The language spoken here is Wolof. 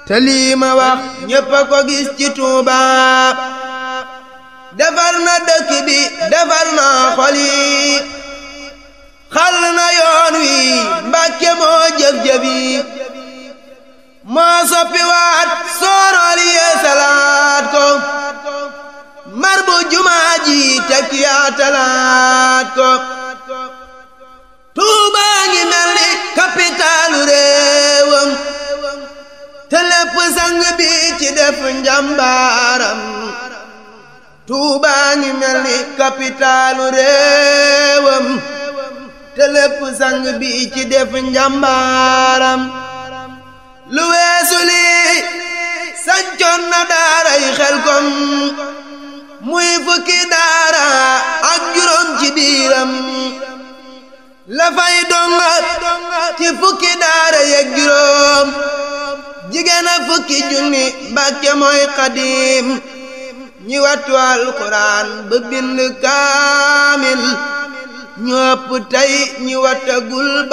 te lii ma wax ñépp a ko gis ci Tuuba defar na dëkk bi defar na xol yi xal na yoon wi Mbàkke moo jëf-jëf yi moo soppi waat soorool yee salaat ko mar bu jumaa ji tekk yaatalaat ko Tuuba ngi mel ni kapitaalu réewam te lépp sang bi ci def njàmbaaram Tuuba ngi mel ni kapitaalu réewam te lépp sang bi ci def njàmbaaram lu weesu lii sancoon na daaray Xelkom muy fukki daara ak juróom ci biiram la fay donga ci fukki daara yeeg juróom jigéen a fukki junni Mbàkke mooy xadiim ñi wattu alxuraan ba bind kaamil ñu ëpp tey ñi wattagul